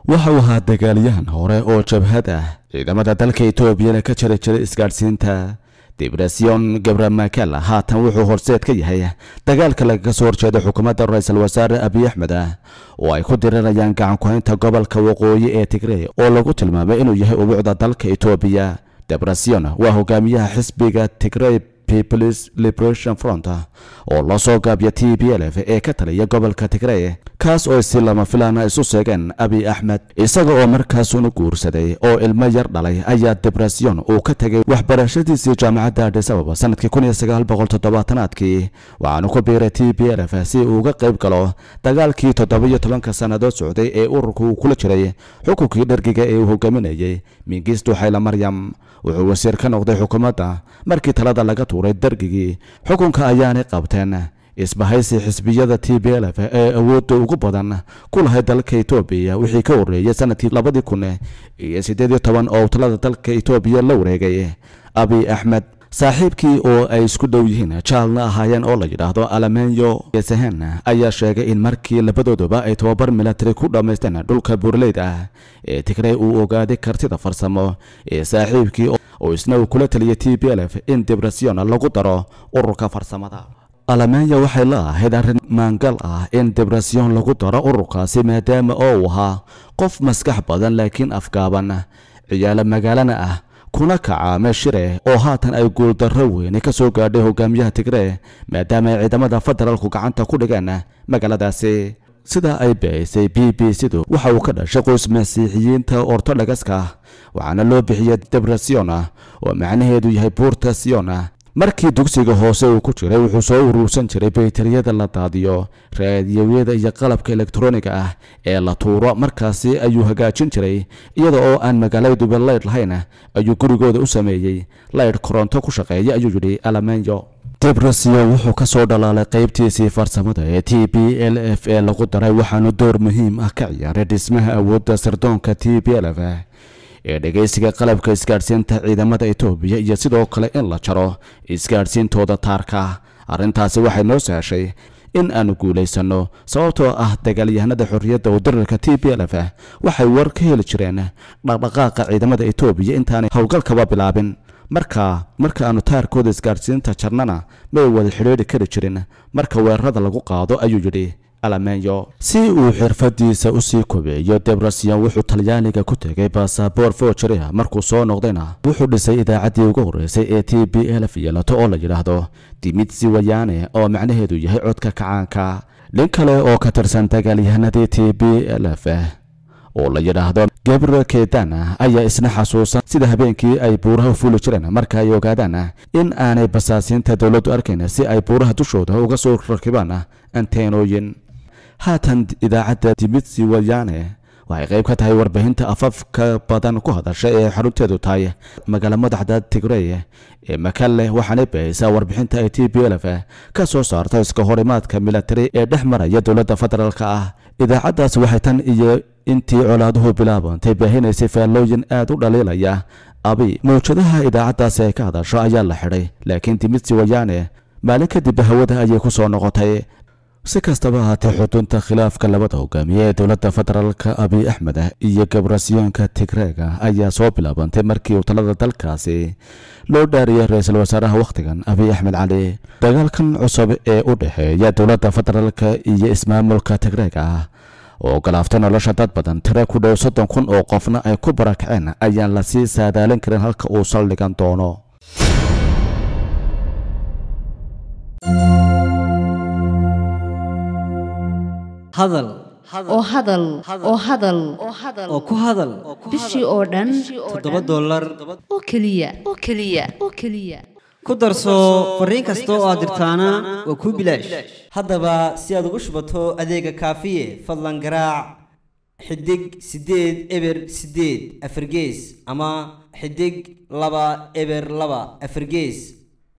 waxa uu ahaa dagaalyahan hore oo jabhad ah ciidamada dalka etoobiyana ka jari jiray isgaadhsiinta dibresyon gabramakel haatan wuxuu horseed ka yahay dagaalka lagaga soo horjeeda xukuumadda ra-iisul wasaare abiy axmed ah oo ay ku dirirayaan gacan ku-haynta gobolka waqooyi ee tigrey oo lagu tilmaamay inuu yahay ubuucda dalka etoobiya debresyon waa hogaamiyaha xisbiga tigrey peoples liberation front oo loo soo gaabiya t b l f ee ka taliya gobolka tigrey kaas oo si lama filaana isu seegeen abiy axmed isaga oo markaasuna guursaday oo ilmo yar dhalay ayaa debresyon uu ka tegay waxbarashadiisii jaamacadda adis ababa sanadkii kun iyo sagaal boqol toddobaatanaadkii waxaanu ku biiray t b l f si uu uga qayb galo dagaalkii toddoba-iyo tobanka sannadood socday ee ururka uu kula jiray xukunkii dhergiga ee uu hogaaminayay mingistu xayla maryam wuxuu wasiir ka noqday xukuumadda markii talada laga tuuray dergigii xukunka ayaanay qabteen isbahaysi xisbiyada t b l f ee awoodda ugu badan ku lahay dalka etoobiya wixii ka horreeyay sanadkii labadii kun iyo siddeed iyo toban oo talada dalka etoobiya la wareegay abiy axmed saaxiibkii oo ay isku dhow yihiin jaalna ahaayeen oo la yidhaahdo alamenyo sehen ayaa sheegay in markii labadooduba ay tababar milatari ku dhammaysteen dhulka buurleyd ah ee tigrey uu ogaaday kartida farsamo ee saaxiibkii oo isna uu kula taliyay t b l f in dibresyon lagu daro ururka farsamada alamenya waxay la ahayd arrin maangal ah in dibresyon lagu daro ururkaasi maadaama oo uu ahaa qof maskax badan laakiin afgaaban ciyaalo magaalana ah kuna kacaame shire oo haatan ay guuldarro weyne ka soo gaadhay hogaamiyaha tigree maadaama ay ciidamada federaalku gacanta ku dhigeen magaaladaasi sidaa ay baahisay b b c-du waxa uu ka dhashay qoys masiixiyiinta ortodhogaska waxaana loo bixiyey debresyon oo macnaheedu yahay buurta siyon markii dugsiga hoose uu ku jiray wuxuu soo uruursan jiray baytariyada la daadiyo raadiyowiyada iyo qalabka elektroniga ah ee la tuuro markaasi ayuu hagaajin jiray iyada oo aan magaaladuba laydh lahayn ayuu gurigooda u sameeyey laydh koronto ku shaqeeya ayuu yidhi alamenyo debresyo wuxuu ka soo dhalaalay qaybtiisii farsamada ee t b l f ee lagu daray waxaanu door muhiim ah ka ciyaaray dhismaha awoodda sirdoonka t b l f ee dhegaysiga qalabka isgaadhsiinta ciidamada etoobiya iyo sidoo kale in la jaro isgaadhsiintooda taarka arrintaasi waxay noo sahashay in aanu guulaysanno sababtoo ah dagaalyahanada xorriyadda wadarirka t b l f waxay war ka heli jireen dhaqdhaqaaqa ciidamada etoobiya intaanay howlgalkaba bilaabin markaa marka aanu taarkooda isgaadhsiinta jarnana may wada xidhiidri kari jirin marka weerarada lagu qaado ayuu yidhi alamenyo si uu xirfadiisa usii kobeeyo debresyon wuxuu talyaaniga ku tegay basaboor fojeria markuu soo noqdayna wuxuu dhisay idaacaddii ugu horreysay ee t b l f yeelato oo la yidhaahdo dimitsi wayane oo macnaheedu yahay codka kacaanka nin kale oo ka tirsan dagaalyahanadii t b l f oo la yidhaahdo gabriel kedana ayaa isna xasuusan sida habeenkii ay buuraha fuli jireen marka ay ogaadaan in aanay basaasiinta dowladdu arkayn si ay buuraha dushooda uga soo rakibaan anteenooyin haatan idaacadda dimitsi wayane waxay qayb ka tahay warbaahinta afafka badan ku hadasha ee xarunteedu tahay magaala madaxda tigrey ee makalle waxaanay bahaysaa warbixinta ay t b l f ka soo saarta iska horimaadka milatari ee dhex maraya dowladda federaalka ah idaacaddaas waxay tan iyo intii colaaduhu bilaabantay baahinaysay faallooyin aad u dhaliilaya abi mawjadaha idaacaddaasi ay ka hadasho ayaa la xidhay laakiin dimitsi wayane maalin kadib hawada ayay ku soo noqotay si kastaba ahaatee xudunta khilaafka labada hogaamiye ee dowladda federaalka abiy axmed iyo gabrasyoonka tigreega ayaa soo bilaabantay markii uu talada dalkaasi loo dhaariyay ra-iisul wasaaraha wakhtigan abiy axmed cali dagaalkan cusub ee u dhexeeya dowladda federaalka iyo ismaamulka tigreega ah oo galaaftay nolosha dad badan tire ku dhow soddon kun oo qofna ay ku barakaceen ayaan lasii saadaalin karin halka uu saldhigan doono hadal oo hadal oo hadal oo ku hadal bishii oo dhan toddoba dollar oo keliya oo keliya oo keliya ku darso fariin kasta oo aad dirtaana waa kuu bilaash haddaba si aad ugu shubato adeega kaafiye fadlan garaac xidig siddeed eber siddeed afargees ama xidig laba eber laba afargees